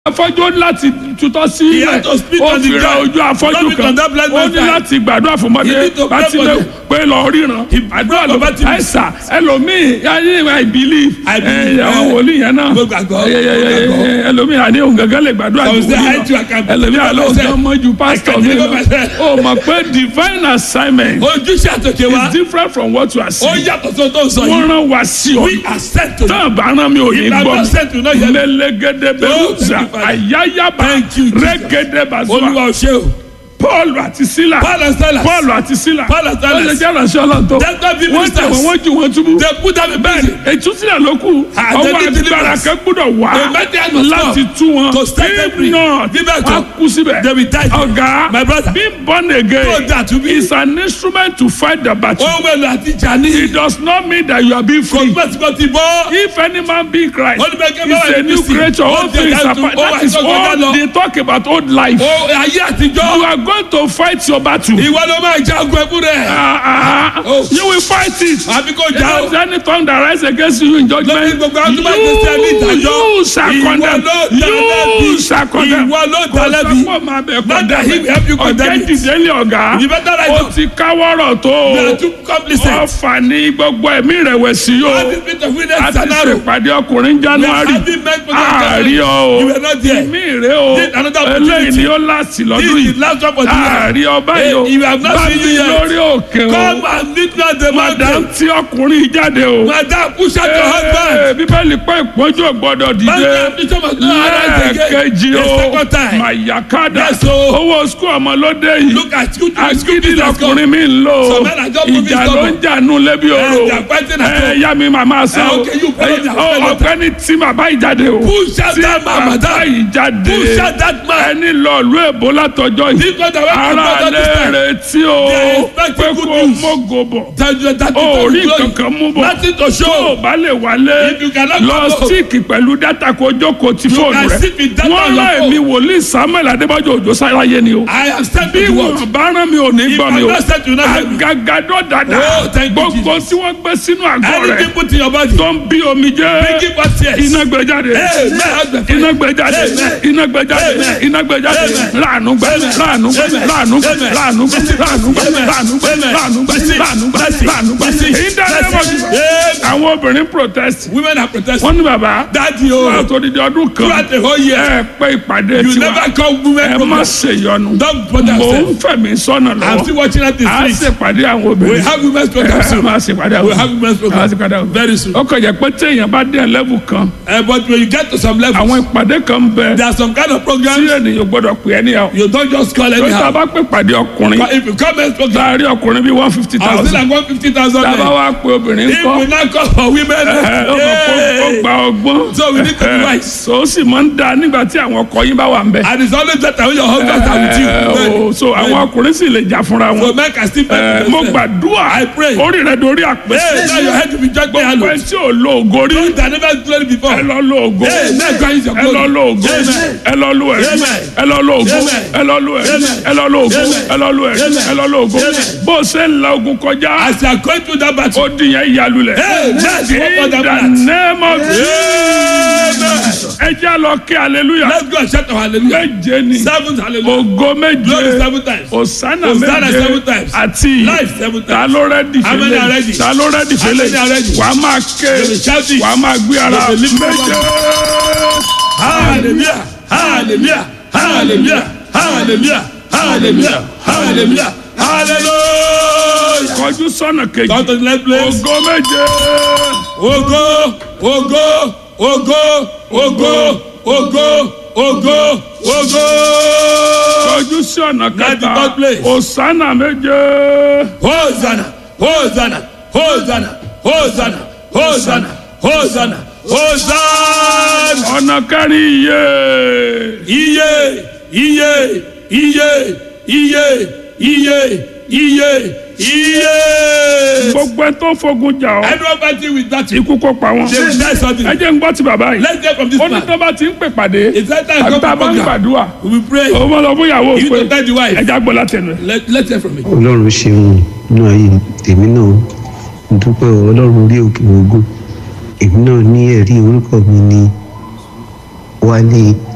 afọ́jú ó ní láti tutọ́ sí He ilẹ̀ had to spit ó on the fi ra ground. ojú afọ́jú Vomit kan on that blind ó man's ní eye. láti gbàdúrà fún He mọ́dé need to pray láti for lè them. pé lọ ríran àdúrà ló for bá ti Bartimaeus. àìsà ẹlòmíì ayé I believe I believe, ẹ, àwọn eh, wòlíì yẹn náà mo gbàgbọ́, ẹ, ẹ, ẹ, mo gbàgbọ́. ẹ, ẹlòmíì àní òun gángan lè gbàdúrà Some ju say, wòlíì I too, I lọ can ẹlòmíì deliver àlọ́ myself. òun mọ́ ju pásítọ̀ mi deliver lọ myself. ó mọ̀ pé divine assignment ojúṣe àtòkè wa is different from what you are ó seeing yàtọ̀ tó tó sọ wọ́n yìí rán wa sí ọ we are sent to tán bá rán mi ò ní If I gbọ́ was sent to know you- mi lẹ́lẹ́gẹ́dẹ́ bẹ́ẹ̀ Oh, thank ṣá you, Father. àyáyábá Thank you, Jesus. rẹ́gẹ́dẹ́ bá olúwa zuwa ò ṣe o paul àti sila Paul and Silas paul àti sila Paul and Silas. wọ́n ṣe jẹ́ ìránṣẹ́ ọlọ́run tó That's why people wọ́n tẹ̀ wọ́n stars. wọ́n ju wọn túbú they put them in bẹ́ẹ̀ni prison ètúsílẹ̀ ló kù Ah, ọwọ́ they did agbára deliverance. kan gbọ́dọ̀ wá The mighty must láti come tú wọn to set them free. if not Bí bẹ́ẹ̀ wọ́n kọ́, kú síbẹ̀ they will die. ọ̀gá My brother. being born again So that to be- is an instrument to fight the battle ohun èlò àti ìjà ní it does not mean that you are being kò free. gbẹ́ tí kò ti bọ́ If any man be in Christ, Ó ní bẹ́ẹ̀ kí he's bá wà a ní new Kristi. creature. Ó All ti things ẹ̀ka are tó- part. ó That wà is tó kọjá all lọ. they talk about old life. o ayé àtijọ́ You are going to fight your battle. ìwọ ló máa jagun ẹkú rẹ̀ Ah, ah, Oh. You will fight it. àbí kò If já o there's any tongue that rise against you in lórí judgment, gbogbo àwọn tó bá gbé sí ẹni you, ìdájọ́ you shall ìwọ condemn. ló dá You lẹ́bi shall condemn. ìwọ ló dá Kò lẹ́bi sọ pé màá bẹ̀ Not that he will help you condemn. condemn Ọ̀jẹ̀ it. dìde lé ọ̀gá. You better rise Ó up. ti káwọ́rọ̀ tó. you are too complicit Ọ̀fà ní gbogbo ẹ̀mí ìrẹ̀wẹ̀sì all yóò. this bit of a witness ti sanaro ṣèpàdé ọkùnrin we are january having men for àárí ọ you o were not there ìmí rè o This another opportunity. eléyìí ni ó láti lọ́dún this is yìí the last one for the year àárí ọba yìí o Eh, you have not bá seen mi you yet. lórí òkè o come and meet me at the madam mountain tí ọkùnrin jáde o madam push out your husband Ee, bíbélì pé ìpọ́njú ò gbọ́dọ̀ dìde madam bishop must not arise again lẹ́ẹ̀kejì the o second time mayakada Yes, o. owó skul ọmọlódé yìí look at school school agídí business come lọkùnrin mi ń lò ó Some men are just moving ìjà ló stubborn. ń jà nù lẹ́bi Eh, oró they are fighting at ẹ home. yá mi màmá sá Eh, o okay, you follow Eh, their ọ- fellow. ọ̀gbẹ́ni tí bàbá yìí jáde o push out tí that man bàbá madam yìí jáde push out that man ẹni lọ ìlú èbó látọjọ́ yìí this one that went to ara brother this lè time retí o They are expecting pé good kó news. mógo bọ̀ that that that o rí glory. kankan mú bọ̀ nothing to tó o show bá lè wálé If you cannot lọ come home. síìkì pẹ̀lú dátà kó jókòó ti fóònù can rẹ sit with data wọ́n on your rán phone. èmi wòlíì samuel adébájọ òjò sáráyé ni o I am sent bí to what wọn bá rán mi ò ní if gbọ́ I mi o not sent you not help me agagadọ dada Oh, thank you, gbogbo tí wọ́n gbé sínú àgọ́ rẹ̀ anything put in your body tó ń bí omi jẹ́ making what tears iná gbé jáde Amen. iná gbé jáde Amen. iná gbé jáde Amen. iná gbé jáde Amen. láàánú gbẹ Amen. láàánú gbẹ Amen. láàánú gbẹ Amen. láàánú gbẹ Mercy. láàánú gbẹ Amen. láàánú gbẹ Amen. láàánú gbẹ Mercy. láàánú gbẹ Mercy. láàánú gbẹ Mercy. ìdánilẹ́wọ̀n Mercy. Amen. àwọn obìnrin protest women are protesting wọ́n ní bàbá daddy wọ́n o tó di ọdún kan throughout the whole year ẹ pé ìpàdé you tiwa never call women ẹ má program ṣèyọnu don't bother mò ń yourself fẹ̀mí sọ́nà I'm lọ́wọ́ still watching that this a week ṣèpàdé àwọn we obìnrin have women's program ẹ soon máa ṣèpàdé àwọn we have women's obìnrin program máa ṣèpàdé àwọn very soon ó kàn jẹ́ pé téèyàn bá dé level kan uh, but when you get to some level àwọn ìpàdé kan ń bẹ there are some kind of tí programs ènìyàn gbọ́dọ̀ pè é níyàwó you don't just call tó tá a anyhow bá pè pàdé ọkùnrin but if you come men's program láàárín ọkùnrin bíi one fifty I still thousand like one fifty thousand tá a bá men wá pè obìnrin if kọ́ we now call for women ẹ ó mọ̀ kó ó yeah. gba ọgbọ́n So we need to be wise. so ó sì máa ń da nígbà tí àwọn ọkọ yín bá wà ń bẹ. and it's always better when your husband are with you Ẹ, Men. o, so àwọn Men. ọkùnrin sì lè jà fúnra so wọn. men can still Ẹ, fight mo with themselves. gbàdúrà I pray. orí rẹ dorí hey àpèsè. now your head will be judged by gbogbo ẹ Allah tí ò lo ògo rí those that never glory before ẹ lọ lo ògo hey men can use your ẹ lọ glory lo ògo Amen. ẹ lọ lo ẹrí Amen. ẹ lọ lo ògo Amen. ẹ lọ lo ẹrí Amen. ẹ lọ lo ògo Amen. ẹ lọ lo ẹrí Amen. ẹ lọ lo ògo Amen. bó o ṣe ń la ogun kọjá as you are going through that battle ó di yẹn ìyálulẹ̀. Amen. in the name of Jesus ẹ jẹ́ lọ kí hallelujah let's go and shout our hallelujah méje ni seven hallelujah ògo glory méje seven times osana Hosanna méje seven times. àti Life seven ta times. ló rẹ́dì How many are fẹ́lẹ̀ ready? ta ló rẹ́dì How many are fẹ́lẹ̀ ready? wà á máa ké They will shout it. wà á máa gbé ara They will lift up méje. hallelujah hallelujah hallelujah hallelujah hallelujah hallelujah hallelujah kọjú sọ́nà kejì come to the next place ògo méje ogo ogo ogo ogo ogo ogo ogo kọjú sí ọ̀nà Now the kẹta third place. osana méje hosanna hosanna hosanna hosanna hosanna hosanna hosanna ọ̀nà kẹrin iye iye iye iye iye iye iye iye. gbogbo ẹ tó fogun jà ọ́ everyone fighting with that ikú kó pa wọn they will die something ẹ jẹ́ ń gbọ́ ti bàbá yìí let's get from this ó ní man tó bá ti ń pè pàdé it's that time àbí come tá a to bá ń program gbàdúrà we will pray òun máa lọ fún ìyàwó you pé to tell the wife ẹ já gbọ́ látẹnu ẹ. let let's hear from me. ọlọ́run ṣeun nínú ayé tèmi náà mo dúpẹ́ o, ọlọ́run orí òkè ogun èmi náà ní ẹ̀rí orúkọ mi ní wálé